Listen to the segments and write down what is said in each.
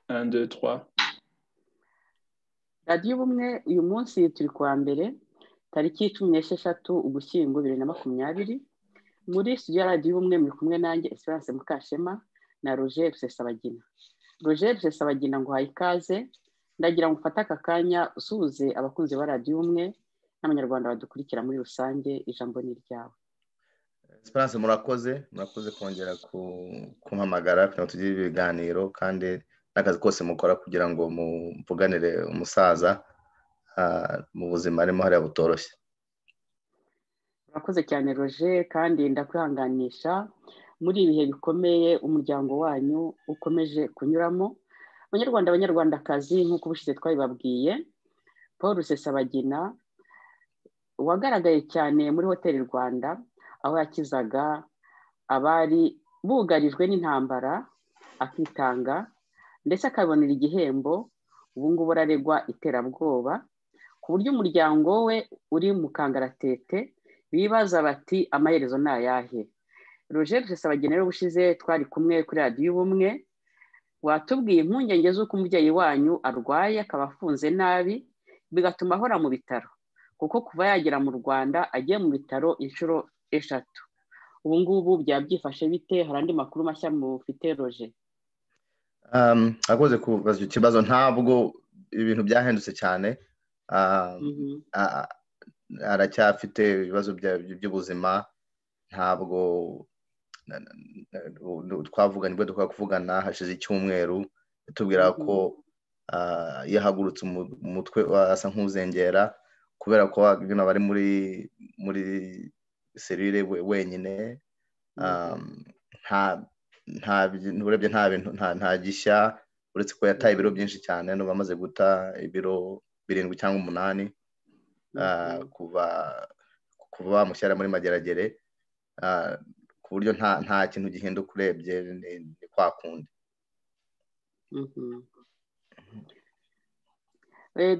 1, 2, 3. radiyo ubumwe uyu munsi turi kuwa mbere tariki cumi n'esheshatu ugushyingo bibiri na makumyabiri muri studio ya radiyo ubumwe muri kumwe nanjye esperance mukashema na roger rusesabagina roger rusesabagina ngo uhaye ikaze ndagira ngo ufate aka kanya usuhuze abakunzi ba radiyo ubumwe n'abanyarwanda badukurikira muri rusange ijambo ni iryawe esperance murakoze murakoze kongera kumpamagara kugira ngo tugire ibiganiro kandi n'akazi kose mukora kugira ngo muvuganire umusaza mu buzima arimo hariya butoroshye murakoze cyane roje kandi ndakwihanganisha muri ibihe bikomeye umuryango wanyu ukomeje kunyuramo abanyarwanda abanyarwandakazi nk'uko ubushize twabibabwiye paul rusesabagina wagaragaye cyane muri hoteli rwanda aho yakizaga abari bugarijwe n'intambara akitanga ndetse akabonera igihembo ubu ngubu araregwa iterabwoba ku buryo umuryango we uri mu kangaratete bibaza bati amaherezo ni ayahe roger rusesabagina rero ubushize twari kumwe kuri radiyo ubumwe watubwiye impungenge z'uko umubyeyi wanyu arwaye akaba afunze nabi bigatuma ahora mu bitaro kuko kuva yagera mu rwanda agiye mu bitaro inshuro eshatu ubu ngubu byaba byifashe bite hari andi makuru mashya mufite roje akoze kubaza icyo kibazo ntabwo ibintu byahindutse cyane aracyafite ibibazo by'ubuzima ntabwo twavugana ibyo dukora kuvugana hashize icyumweru tubwira ko yahagurutse umutwe asa nk'uzengera kubera ko hano bari muri muri serire wenyine urebye nta bintu nta gishya uretse ko yataye ibiro byinshi cyane n'ubu amaze guta ibiro birindwi cyangwa umunani kuva kuva bamushyira muri mageragere ku buryo nta kintu gihinduka urebye ni kwa kundi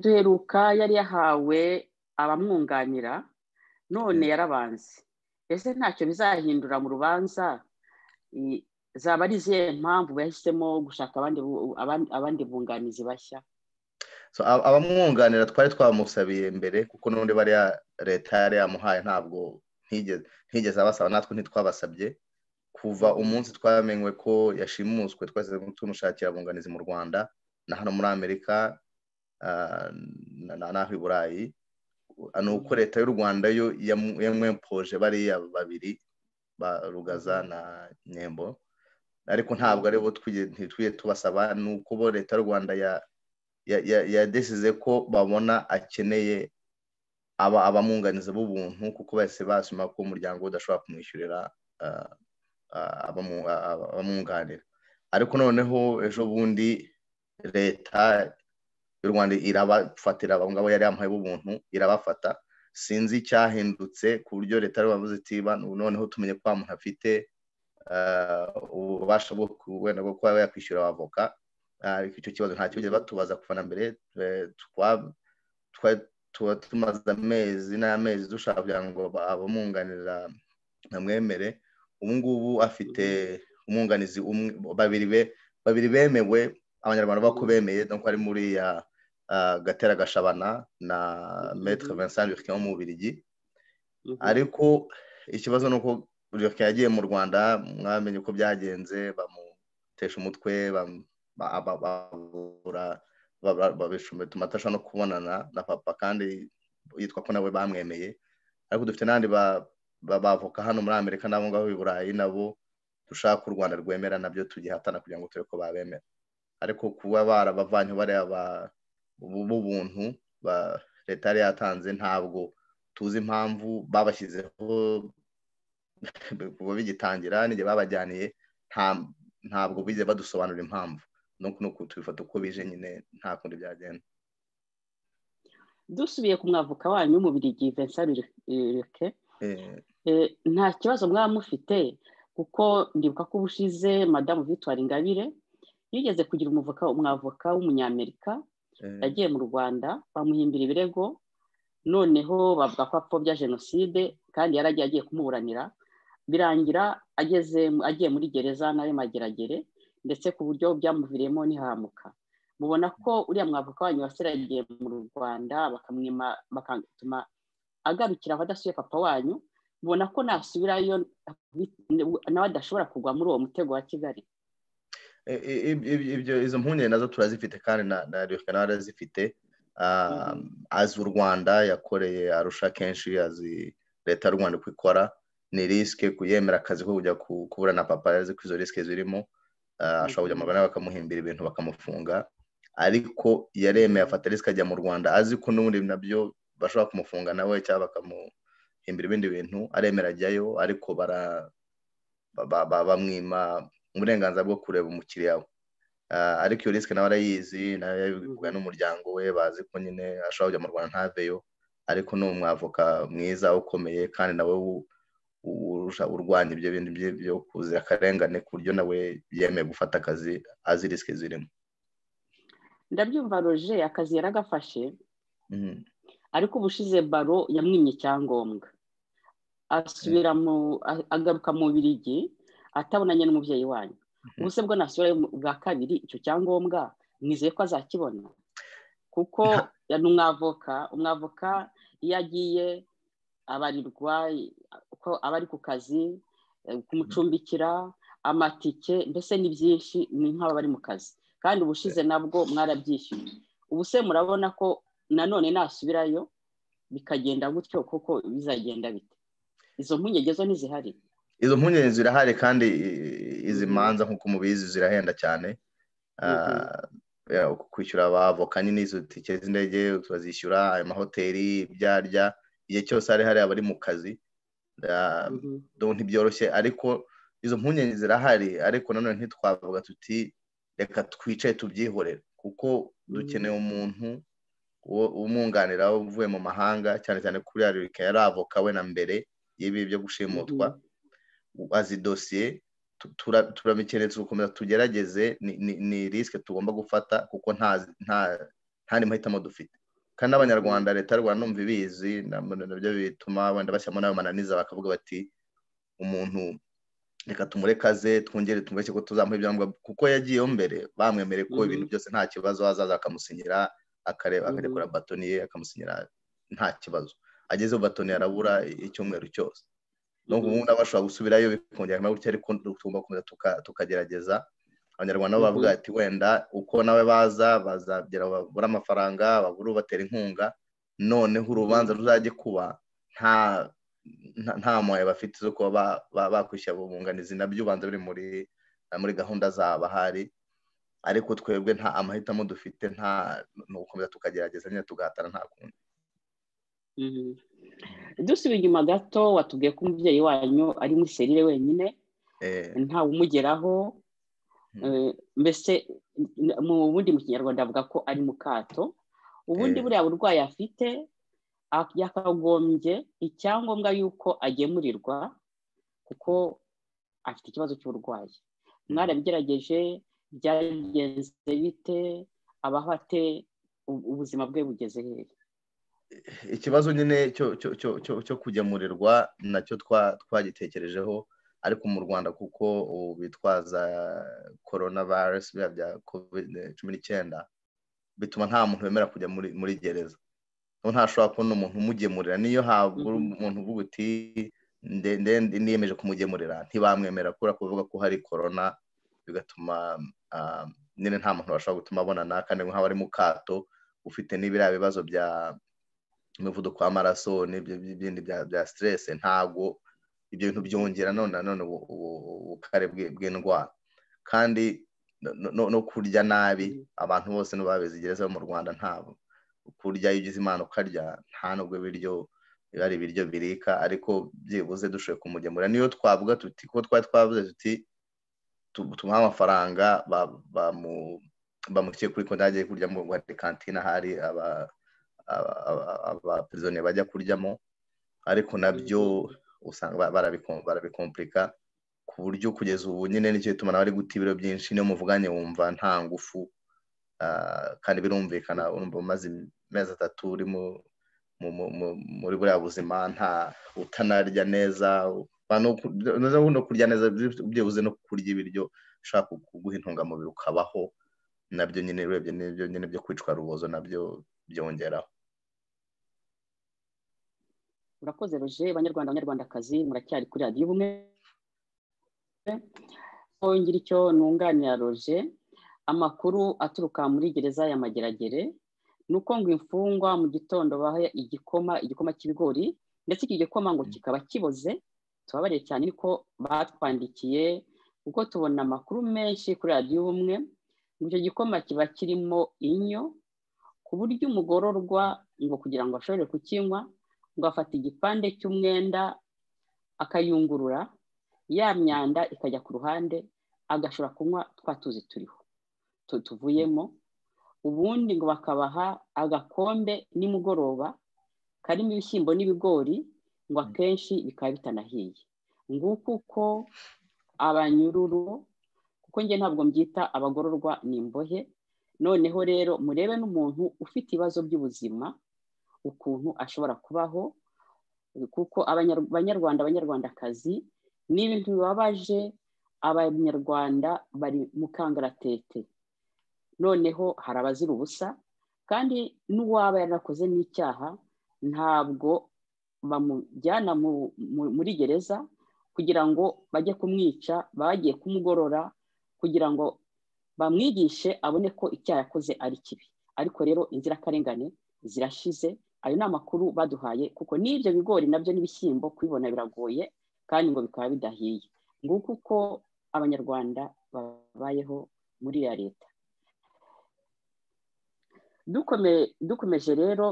duheruka yari yahawe abamwunganira none yarabanze ese ntacyo bizahindura mu rubanza zaba ari izihe mpamvu bahisemo gushaka abandi bunganizi bashya abamwunganira twari twamusabiye mbere kuko n'undi bariya leta yari yamuhaye ntabwo ntigeze abasaba natwe ntitwabasabye kuva umunsi twamenywe ko yashimuswe twese tumushakira abunganizi mu rwanda na hano muri amerika n'aho i burayi ni uko leta y'u rwanda yo yamwempoje bariya babiri ba rugaza na nyembo ariko ntabwo ari bo ntitwiye tubasaba ni uko bo leta y'u rwanda yadesize ko babona akeneye abamwunganiza b'ubuntu kuko bahise basoma ko umuryango udashobora kumwishyurira abamwunganira ariko noneho ejo bundi leta y'u rwanda irabafatira abo ngabo yari yamuhaye b'ubuntu irabafata sinzi icyahindutse ku buryo leta yabavuze iti noneho tumenye ko umuntu afite ububasha bwo wenda bwo kuba yakwishyura abavoka ariko icyo kibazo nta kibazo batubaza kuva na mbere tuba tumaze amezi n'amezi dushaka kugira ngo abamwunganira bamwemere ubu ngubu afite umwunganizi babiri be babiri bemewe abanyarwanda bako bemeye nuko ari muri ya gatera gashabana na metre vincent lurkin wo mu bubirigi ariko ikibazo ni uko lurkin yagiye mu rwanda mwamenye uko byagenze bamutesha umutwe bituma atashobora no kubonana na papa kandi yitwa ko nawe bamwemeye ariko dufite n'abandi bavoka hano muri amerika n'abo ngabo i burayi nabo dushaka u rwanda rwemera nabyo tugihatana kugira ngo turebe ko babemera ariko kuba barabavanye bareba b'ubuntu leta yari yatanze ntabwo tuzi impamvu babashyizeho kuva bigitangira n'igihe babajyaniye ntabwo bize badusobanura impamvu nuko tubifata uko bije nyine nta kundi byagenda dusubiye ku mwavuka wanyu w'umubirigi vincent rurike nta kibazo mwaba mufite kuko ndibuka ko ubushize madamu victoire ingabire yigeze kugira umuvuka umwavoka w'umunyamerika yagiye mu rwanda bamuhimbira ibirego noneho bavuga ko apfobya jenoside kandi yari agiye agiye kumuburanira birangira ageze agiye muri gereza nawe mageragere ndetse ku buryo byamuviriyemo ntihamuka mubona ko uriya mwavoka wanyu wasiragiye mu rwanda bakamwima bagatuma agarukira aho adasuye papa wanyu mubona ko nasubirayo nawe adashobora kugwa muri uwo mutego wa kigali ibyo izo mpungenge nazo turazifite kandi na reka nawe arazifite azi u rwanda yakoreye arusha kenshi azi leta y'u rwanda uko ikora ni risike kuyemera akazi ko kujya kubura na papa yazi ko izo risike zirimo ashobora kujya mu rwanda bakamuhimbira ibintu bakamufunga ariko yaremeye afata risike ajya mu rwanda azi ko n'ubundi nabyo bashobora kumufunga nawe cyangwa bakamuhimbira ibindi bintu aremera ajyayo ariko bamwima uburenganzira bwo kureba umukiriya we ariko iyo risike nawe arayizi nawe yabivuga n'umuryango we bazi ko nyine ashobora kujya mu rwanda ntaveyo ariko ni umwavoka mwiza ukomeye kandi nawe urwanya ibyo bintu byo kuzira akarengane ku buryo nawe yemeye gufata akazi azi risike zirimo ndabyumva roje akazi yaragafashe ariko ubushize baro yamwimye icyangombwa asubira mu agaruka mu birigi atabonanye n'umubyeyi wanyu ubuse bwo nasubirayo bwa kabiri icyo cyangombwa mwizeye ko azakibona kuko ni umwavoka umwavoka iyo agiye abarirwa ko aba ari ku kazi kumucumbikira amatike mbese ni byinshi ni nk'aba bari mu kazi kandi ubushize nabwo mwarabyishyuye ubuse murabona ko nanone nasubirayo bikagenda gutyo kuko bizagenda bite izo mpungenge zo ntizihari izo mpungenge zirahari kandi izi manza nk'uko mubizi zirahenda cyane kwishyura abavoka nyine izo tike z'indege turazishyura ayo mahoteli ibyarya igihe cyose hari hari abari mu kazi ntibyoroshye ariko izo mpungenge zirahari ariko nanone ntitwavuga tuti reka twicaye tubyihorere kuko dukeneye umuntu umwunganira uvuye mu mahanga cyane cyane kuri yarurika yari avoka we na mbere y'ibi byo gushimutwa azi dosiye turabikeneye tugakomeza tugerageze ni risike tugomba gufata kuko nta mahitamo dufite kandi n'abanyarwanda leta y'u rwanda numva ibizi nabyo bituma wenda bashyiramo n'ayo mananiza bakavuga bati umuntu reka tumurekaze twongere tumureke ko tuzamuha ibyangombwa kuko yagiyeho mbere bamwemereye ko ibintu byose nta kibazo azaza akamusinyira akarekura batoni ye akamusinyira nta kibazo agezeho batoni arabura icyumweru cyose n'ubwo ubu ngubu bashobora gusubirayo bikongera gutya ariko tugomba gukomeza tukagerageza abanyarwanda bo bavuga ati wenda uko nawe baza bazagera babura amafaranga babura ubatera inkunga noneho urubanza ruzajye kuba nta mwaye bafite zo kuba bakwishyura ubunganizi nabyo ubanza biri muri gahunda z'abahari ariko twebwe nta amahitamo dufite nta gukomeza tukagerageza nyine tugahatana nta kundi dusubiye inyuma gato watubwiye ko umubyeyi wanyu ari muri serire wenyine ntawe umugeraho mbese mu bundi mu kinyarwanda avuga ko ari mu kato ubundi buriya burwayi afite yakagombye icyangombwa y'uko agemurirwa kuko afite ikibazo cy'uburwayi mwarabigerageje byagenze bite abaho ate ubuzima bwe bugeze hehe ikibazo nyine cyo kugemurirwa nacyo twagitekerejeho ariko mu rwanda kuko ubu bitwaza korona virusi biriya bya kovide cumi n'icyenda bituma nta muntu wemera kujya muri gereza ntashobora kubona umuntu umugemurira niyo habura umuntu uvuga uti niyemeje kumugemurira ntibamwemera kubera ko bavuga ko hari korona bigatuma nyine nta muntu washobora gutuma abonana kandi nk'aho ari mu kato ufite n'ibiriya bibazo bya umuvuduko w'amaraso n'ibindi bya siteresi ntabwo ibyo bintu byongera none nanone ubukare bw'indwara kandi no kurya nabi abantu bose gereza bo mu rwanda ntabwo kurya iyo ugize imana ukarya nta nubwo ibiryo biba ari ibiryo birika ariko byibuze dushoboye kumugemura niyo twavuga tuti kuko twari twavuze tuti tumuha amafaranga bamukiye kuri konti yagiye kurya mu rwanda kantine hari abaperizoniye bajya kuryamo ariko nabyo usanga barabikompurika ku buryo kugeza ubu nyine nicyo gituma nawe ari guta ibiro byinshi niyo muvuganye wumva nta ngufu kandi birumvikana urumva umaze amezi atatu uri muri buriya buzima nta utanarya neza no kurya neza byibuze no kurya ibiryo ushaka kuguha intungamubiri ukabaho nabyo nyine urebye n'ibyo nyine byo kwicwa rubozo nabyo byongeraho murakoze roje abanyarwanda abanyarwandakazi muracyari kuri radiyo ubumwe ngira icyo ntunganira roje amakuru aturuka muri gereza ya mageragere ni uko ngo imfungwa mu gitondo baha igikoma igikoma cy'ibigori ndetse iki gikoma ngo kikaba kiboze tubabariye cyane ariko batwandikiye kuko tubona amakuru menshi kuri radiyo ubumwe icyo gikoma kiba kirimo inyo ku buryo umugororwa ngo kugira ngo ashobore kukinywa ngo afata igipande cy'umwenda akayungurura ya myanda ikajya ku ruhande agashobora kunywa twa tuzi turiho tuvuyemo ubundi ngo bakabaha agakombe nimugoroba karimo ibishyimbo n'ibigori ngo akenshi bikaba bitanahiye nguko uko abanyururu kuko njye ntabwo mbyita abagororwa ni imbohe noneho rero murebe n'umuntu ufite ibibazo by'ubuzima ukuntu ashobora kubaho kuko abanyarwanda abanyarwandakazi ni ibintu bibabaje abanyarwanda bari mu kangaratete noneho hari abazira ubusa kandi n'uwaba yarakoze n'icyaha ntabwo bamujyana muri gereza kugira ngo bajye kumwica bagiye kumugorora kugira ngo bamwigishe abone ko icyaha yakoze ari kibi ariko rero inzirakarengane zirashize ayo ni amakuru baduhaye kuko n'ibyo bigori nabyo n'ibishyimbo kubibona biragoye kandi ngo bikaba bidahiye nguko uko abanyarwanda babayeho muri ya leta dukomeje rero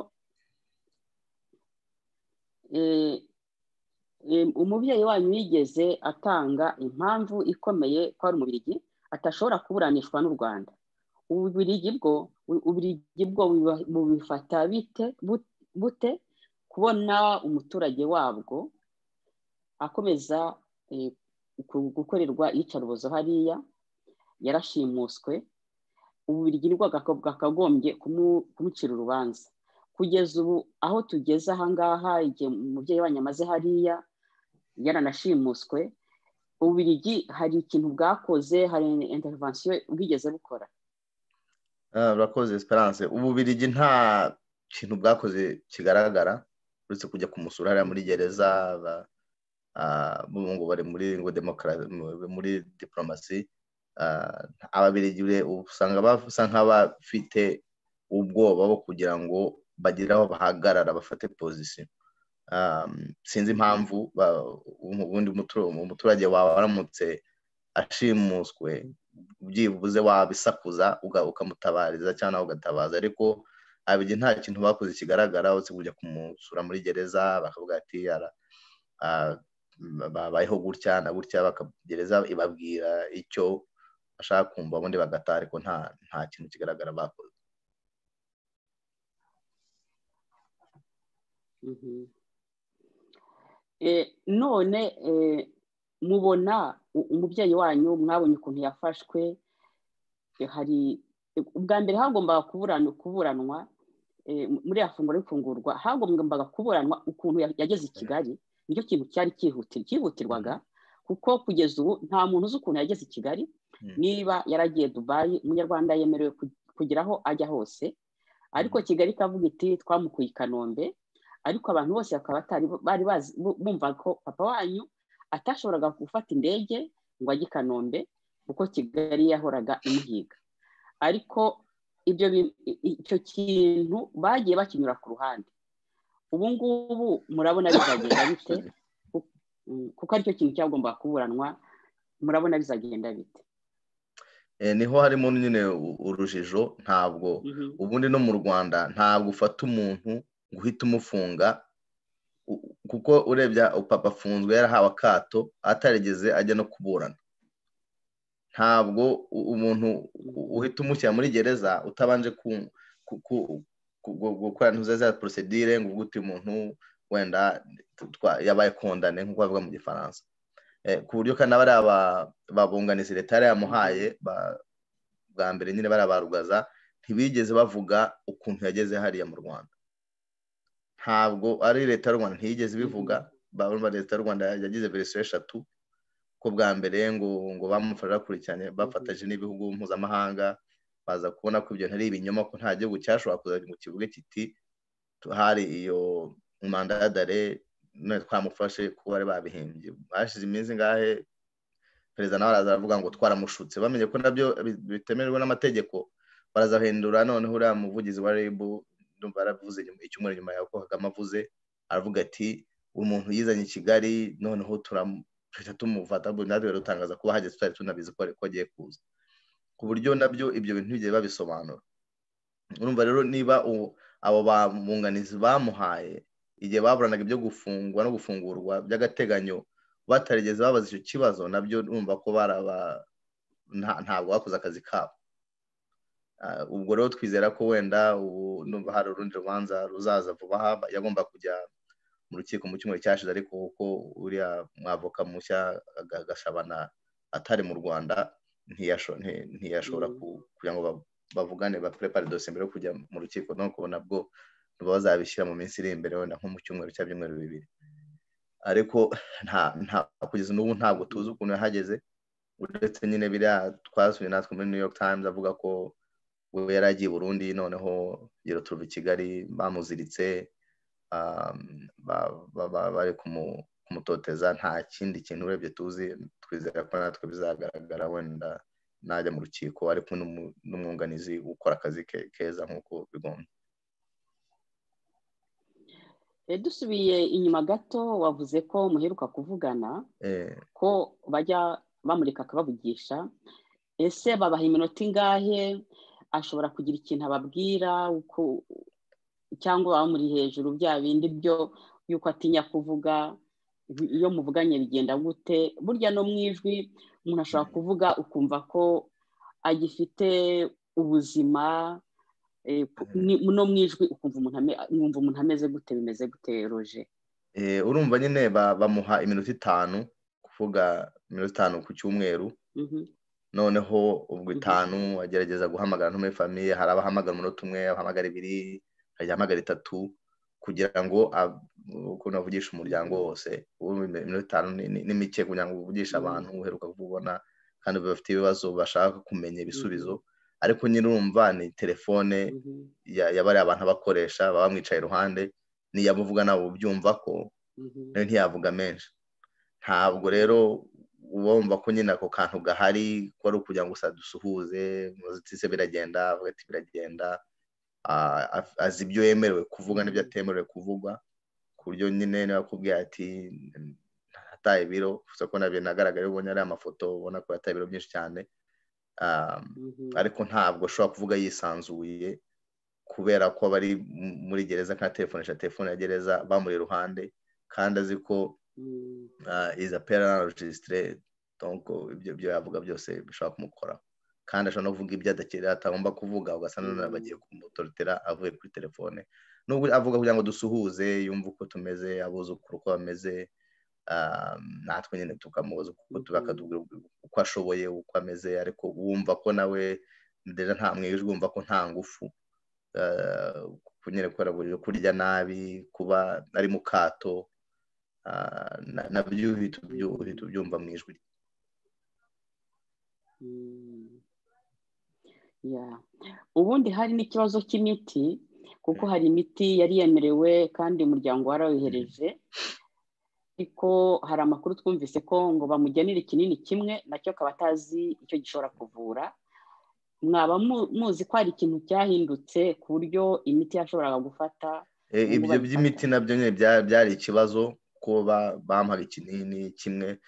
umubyeyi wanyu yigeze atanga impamvu ikomeye ko ari umubirigi atashobora kuburanishwa n'u rwanda ububirigi bwo ububirigi bwo bubifata bute kubona umuturage wabwo akomeza gukorerwa iyicarubozo hariya yarashimuswe ububirigi nibwo bwakagombye kumucira urubanza kugeza ubu aho tugeze ahangaha igihe umubyeyi wanyu amaze hariya yaranashimuswe ububirigi hari ikintu bwakoze hari intervention bwigeze bukora urakoze esperance ububirigi nta kintu bwakoze kigaragara uretse kujya kumusura hariya muri gereza ngo bari muri ngo muri diporomasi ababirigi usanga basa nk'abafite ubwoba bwo kugira ngo bagire aho bahagarara bafate pozisiyo sinzi impamvu ubundi umuturage wawe aramutse ashimuswe byibuze wabisakuza ukamutabariza cyangwa ugatabaza ariko abigi nta kintu bakoze kigaragara uretse kujya kumusura muri gereza bakavuga ati babayeho gutya na gutya gereza ibabwira icyo bashaka kumva ubundi bagataha ariko nta kintu kigaragara bakoze none mubona umubyeyi wanyu mwabonye ukuntu yafashwe hari ubwa mbere hagombaga kuburanwa muri ya funguro ifungurwa hagombaga kuburanwa ukuntu yageze i kigali nicyo kintu cyari cyihutirwaga kuko kugeza ubu nta muntu uzi ukuntu yageze i kigali niba yaragiye dubayi umunyarwanda yemerewe kugira aho ajya hose ariko kigali ikavuga iti twamukuye i kanombe ariko abantu bose bakaba bari bazi bumva ko papa wanyu atashoboraga gufata indege ngo ajye i kanombe kuko kigali yahoraga imuhiga ariko ibyo icyo kintu bagiye bakinyura ku ruhande ubu ngubu murabona bizagenda bite kuko aricyo kintu cyagomba kuburanwa murabona bizagenda bite niho harimo nyine urujijo ntabwo ubundi no mu rwanda ntabwo ufata umuntu ngo uhite umufunga kuko urebye papa afunzwe yarahawe akato atarigeze ajya no kuburana ntabwo umuntu uhita umushyira muri gereza utabanje gukora za porosedire ngo ugute umuntu wenda yabaye kondane nk'uko bavuga mu gifaransa ku buryo kandi bariya babunganizi leta yari yamuhaye bwa mbere nyine barabarugaza ntibigeze bavuga ukuntu yageze hariya mu rwanda ntabwo ari leta y'u rwanda ntiyigeze ibivuga leta y'u rwanda yagize verisiyo eshatu ko bwa mbere ngo ngo bamufatira bakurikiranye bafataje n'ibihugu mpuzamahanga baza kubona ko ibyo ntari ibinyoma ko nta gihugu cyashobora kuza mu kivuge kiti hari iyo manda ya dare none twamufashe kuba bari babihimbye hashize iminsi ngahe perezida nawe araza aravuga ngo twaramushutse bamenye ko nabyo bitemerwa n'amategeko barazahindura noneho uriya muvugizi wa rebu ndumva yaravuze icyumweru nyuma yawe ko kagame avuze aravuga ati umuntu yizanye i kigali noneho turahita tumufata natwe dutangaza kuba hageze tutari tunabizi ko agiye kuza ku buryo nabyo ibyo bintu bigiye babisobanura urumva rero niba abo bamwunganizi bamuhaye igihe baburanaga ibyo gufungwa no gufungurwa by'agateganyo batarigeze babaza icyo kibazo nabyo numva ko baraba ntabwo bakoze akazi kabo ubwo rero twizera ko wenda ubu numva hari urundi rubanza ruzaza vuba aha yagomba kujya mu rukiko mu cyumweru cyashize ariko kuko uriya mwavoka mushya gashabana atari mu rwanda ntiyashobora kugira ngo bavugane baprepare dosiye mbere yo kujya mu rukiko no kubona bwo bazabishyira mu minsi iri imbere wenda nko mu cyumweru cya byumweru bibiri ariko kugeza n'ubu ntabwo tuzi ukuntu yahageze uretse nyine biriya twasuye natwe muri new york times avuga ko we yari agiye burundi noneho yero turuva i kigali bamuziritse bari kumutoteza nta kindi kintu urebye tuzi twizera ko natwe bizagaragara wenda najya mu rukiko ari kumwe n'umwunganizi ukora akazi ke keza nk'uko bigomba dusubiye inyuma gato wavuze ko muheruka kuvugana ko bajya bamurika akabavugisha ese babaha iminota ingahe ashobora kugira ikintu ababwira cyangwa bamuri hejuru bya bindi byo yuko atinya kuvuga iyo muvuganye bigenda gute burya no mu ijwi umuntu ashobora kuvuga ukumva ko agifite ubuzima no mu ijwi ukumva umuntu ameze gute bimeze gute roje urumva nyine bamuha iminota itanu kuvuga iminota itanu ku cyumweru noneho ubwo itanu agerageza guhamagara nto muri famiye hari abahamagara umunota umwe abahamagara ibiri hari abahamagara itatu kugira ngo ukuntu avugisha umuryango wose iminota itanu ni mike kugira ngo uvugishe abantu uheruka kububona kandi bafite ibibazo bashaka kumenya ibisubizo ariko nyine urumva ni telefone ya bariya abantu abakoresha baba bamwicaye iruhande niyo abuvuga nabo ubyumva ko nayo ntiyavuga menshi ntabwo rero uba wumva ko nyine ako kantu gahari ko ari ukugira ngo gusa dusuhuze muzitse biragenda avuga ati biragenda azi ibyo yemerewe kuvuga n'ibyo atemerewe kuvuga ku buryo nyine niba akubwiye ati hataye ibiro gusa ko nabyo nagaragara ubonye ari amafoto ubona ko yataye ibiro byinshi cyane ariko ntabwo ashobora kuvuga yisanzuye kubera ko bari muri gereza kandi telefonisha telefone ya gereza bamuri iruhande kandi azi ko iza pera regisitire ibyo yavuga byose bishobora kumukora kandi ashobora no kuvuga ibyo adakira atagomba kuvuga ugasanga none bagiye kumutorotera avuye kuri telefone nubwo avuga kugira ngo dusuhuze yumve uko tumeze abuzukuru uko bameze natwe nyine tukamubaza uko bakatubwira uko ashoboye uko ameze ariko wumva ko nawe nta mwijwi wumva ko nta ngufu kunyere kubera kurya nabi kuba ari mu kato nabyo uhita ubyumva mu ijwi ubundi hari n'ikibazo cy'imiti kuko hari imiti yari yemerewe kandi umuryango warayohereje ariko hari amakuru twumvise ko ngo bamugenera ikinini kimwe nacyo akaba atazi icyo gishobora kuvura mwaba muzi ko hari ikintu cyahindutse ku buryo imiti yashoboraga gufata ibyo by'imiti nabyo nyine byari ikibazo ko bamuhaga ikinini kimwe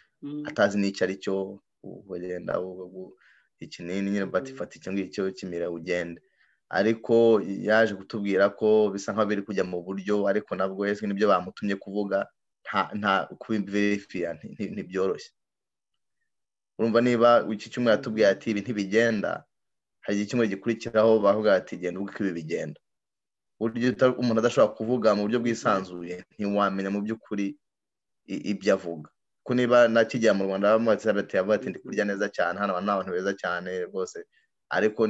atazi n'icyo ari cyo wenda ikinini nyine batifata icyo ngicyo kimira ugende ariko yaje kutubwira ko bisa nkaho biri kujya mu buryo ariko nabwo ese nibyo bamutumye kuvuga nta kubiverifiya ntibyoroshye urumva niba iki cyumweru atubwiye ati ibi ntibigenda hari icyumweru gikurikiraho bavuga ati genda uko ibi bigenda uburyo umuntu adashobora kuvuga mu buryo bwisanzuye ntiwamenya mu by'ukuri ibyo avuga ko niba nakijya mu rwanda bavuga ati ndi kurya neza cyane hano ni abantu beza cyane rwose ariko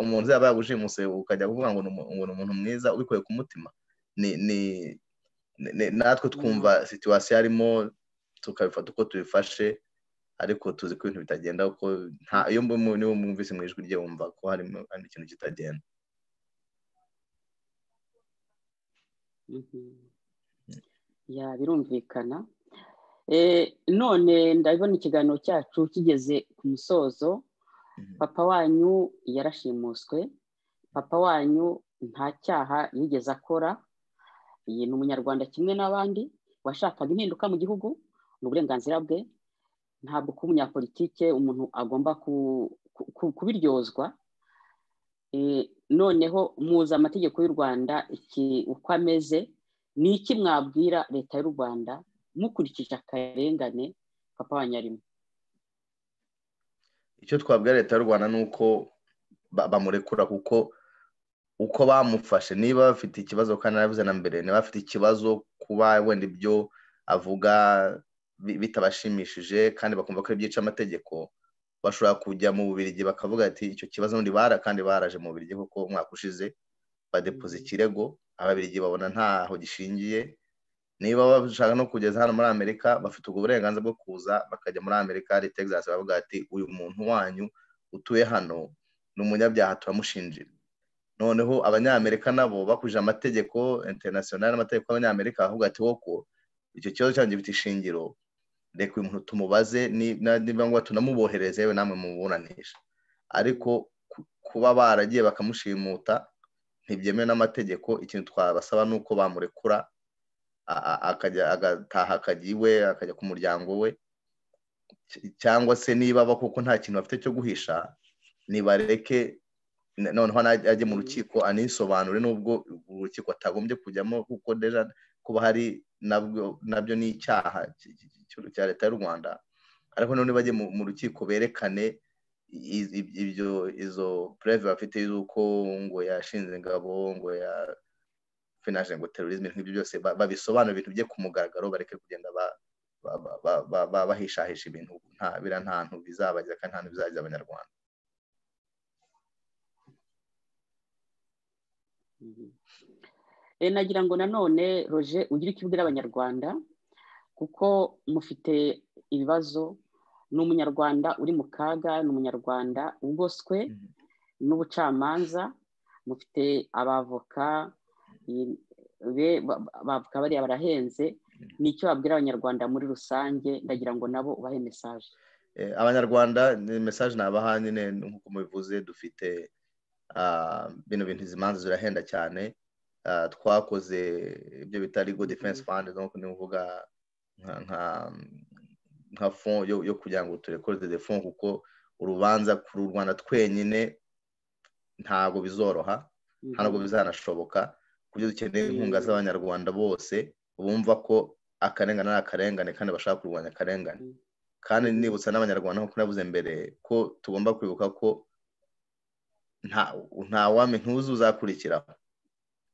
umuntu yaba yagushimuswe ukajya kuvuga ngo ni umuntu mwiza ubikuye ku mutima ni natwe twumva situwasiyo arimo tukabifata uko tubifashe ariko tuzi ko ibintu bitagenda kuko iyo niba mwumvise mu ijwi rye wumva ko harimo ikintu kitagenda birumvikana none ndabona ikiganiro cyacu kigeze ku musozo papa wanyu yarashimuswe papa wanyu nta cyaha yigeze akora iyi ni umunyarwanda kimwe n'abandi washakaga impinduka mu gihugu ni uburenganzira bwe ntabwo kuba umunyapolitike umuntu agomba kubiryozwa noneho muzi amategeko y'u rwanda uko ameze ni iki mwabwira leta y'u rwanda mukurikije akarengane papa wa nyarimo icyo twabwira leta y'u rwanda ni uko bamurekura kuko uko bamufashe niba bafite ikibazo kandi narabivuze na mbere niba bafite ikibazo kuba wenda ibyo avuga bitabashimishije kandi bakumva ko byica amategeko bashobora kujya mu bubirigi bakavuga ati icyo kibazo undi bara kandi baraje mu bubirigi kuko umwaka ushize badepoza ikirego ababirigi babona ntaho gishingiye niba bashaka no kugeza hano muri amerika bafite ubwo burenganzira bwo kuza bakajya muri amerika hari texas bavuga ati uyu muntu wanyu utuye hano ni umunyabyaha turamushinjira noneho abanyamerika nabo bakurije amategeko interinasiyonari n'amategeko y'abanyamerika bavuga ati woko icyo kibazo cyanjye gifite ishingiro reka uyu muntu tumubaze niba ngombwa tunamubohereze yewe namwe muburanisha ariko kuba baragiye bakamushimuta ntibyemewe n'amategeko ikintu twabasaba ni uko bamurekura agataha akajya iwe akajya ku muryango we cyangwa se niba koko nta kintu bafite cyo guhisha nibareke noneho ajye mu rukiko anisobanure n'ubwo urukiko atagombye kujyamo kuko deja kuba hari nabyo ni icyaha cya leta y'u rwanda ariko noneho bajye mu rukiko berekane ibyo izo pureve bafite y'uko ngo yashinze ingabo ngo ya finaje ngo terorizme nk'ibyo byose babisobanura ibintu bye ku mugaragaro bareke kugenda bahishahisha ibintu biriya nta hantu bizabagira kandi nta hantu bizagira abanyarwanda nagira ngo nanone roje ugire icyo ubwira abanyarwanda kuko mufite ibibazo ni umunyarwanda uri mu kaga ni umunyarwanda ugoswe n'ubucamanza mufite abavoka bavuga bariya barahenze ni icyo babwira abanyarwanda muri rusange ndagira ngo nabo ubahe mesaje abanyarwanda mesaje nabaha nyine nk'uko mubivuze dufite bino bintu izi manza zirahenda cyane twakoze ibyo bita legal defense fund ni uvuga nka fond yo kugira ngo turekode de fond kuko urubanza ku rwanda twenyine ntabwo bizoroha ntabwo bizanashoboka kuburyo dukeneye inkunga z'abanyarwanda bose bumva ko akarengane ari akarengane kandi bashaka kurwanya akarengane kandi nibutsa n'abanyarwanda nk'uko navuze mbere ko tugomba kwibuka ko nta wame ntuzi uzakurikiraho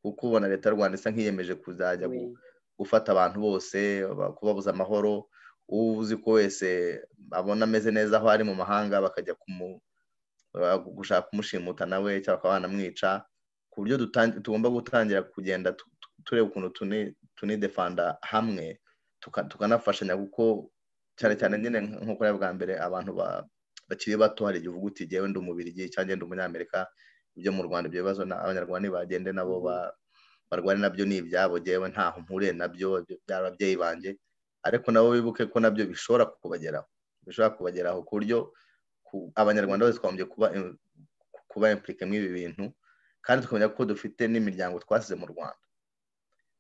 kuko ubona leta y'u rwanda isa nk'iyemeje kuzajya gufata abantu bose kubabuza amahoro uwo uzi ko wese abona ameze neza aho ari mu mahanga bakajya gushaka kumushimuta nawe cyangwa bakaba banamwica ku buryo tugomba gutangira kugenda tureba ukuntu tunidefanda hamwe tukanafashanya kuko cyane cyane nyine nk'uko bwa mbere abantu bakiri bato hari igihe uvuga uti ngewe ndi umubirigi cyangwa ngende umunyamerika ibyo mu rwanda ibyo bibazo abanyarwanda ntibagende nabo barware nabyo ni ibyabo ngewe ntaho mpuriye nabyo byaba ababyeyi banjye ariko nabo bibuke ko nabyo bishobora kubageraho bishobora kubageraho ku buryo abanyarwanda bose twagombye kuba impurike muri ibi bintu kandi tukamenya ko dufite n'imiryango twasize mu rwanda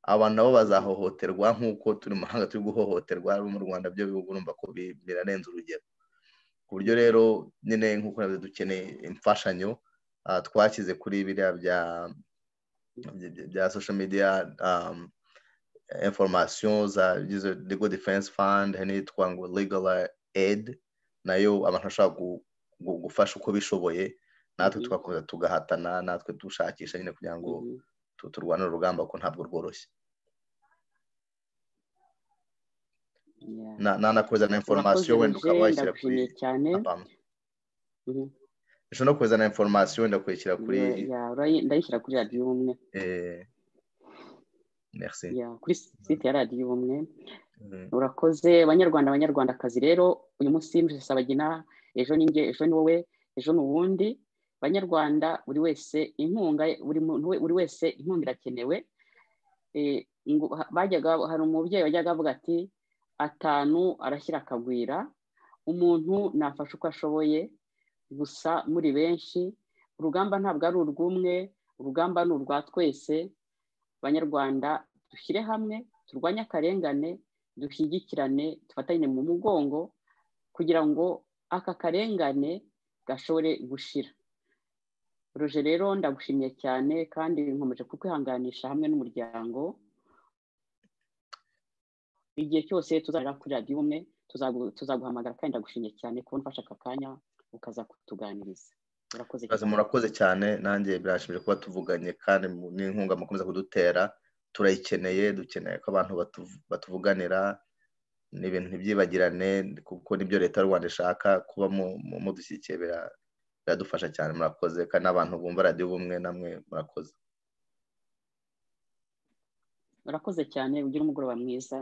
abantu nabo bazahohoterwa nk'uko turi mu mahanga turi guhohoterwa abo mu rwanda byo bihugu urumva ko birarenze urugero ku buryo rero nyine nk'uko navuze dukeneye imfashanyo twashyize kuri biriya bya bya social media information za legal defense fund hari n'iyitwa ngo legal aid nayo abantu bashobora gufasha uko bishoboye natwe tugakomeza tugahatana natwe dushakisha nyine kugira ngo turwane urugamba ko ntabwo rworoshye nanakoza na information wenda ukaba washyira kuri ushobora no kohereza na information wenda kuyishyira kuri ndayishyira kuri radiyo ubumwe merci kuri site ya radiyo ubumwe urakoze abanyarwanda abanyarwandakazi rero uyu munsi y'imvura sabagina ejo ni njye ejo ni wowe ejo ni uwundi banyarwanda buri wese inkunga buri wese inkunga irakenewe hari umubyeyi wajyaga avuga ati atanu arashyira akagwira umuntu nafashe uko ashoboye gusa muri benshi urugamba ntabwo ari urw'umwe urugamba ni urwa twese banyarwanda dushyire hamwe turwanye akarengane dushyigikirane dufatanye mu mugongo kugira ngo aka karengane gashobore gushira roje rero ndagushimiye cyane kandi nkomeje kukwihanganisha hamwe n'umuryango igihe cyose tuzagera kuri radiyo umwe tuzaguhamagara kandi ndagushimiye cyane kuba nfashe aka kanya ukaza kutuganiriza murakoze cyane nanjye birashimije kuba tuvuganye kandi n'inkunga mukomeza kudutera turayikeneye dukeneye ko abantu batuvuganira ni ibintu ntibyibagirane kuko nibyo leta y'u rwanda ishaka kuba mudushyigikiye biradufasha cyane murakoze kandi n'abantu bumva radiyo bumwe namwe murakoze murakoze cyane ugira umugoroba mwiza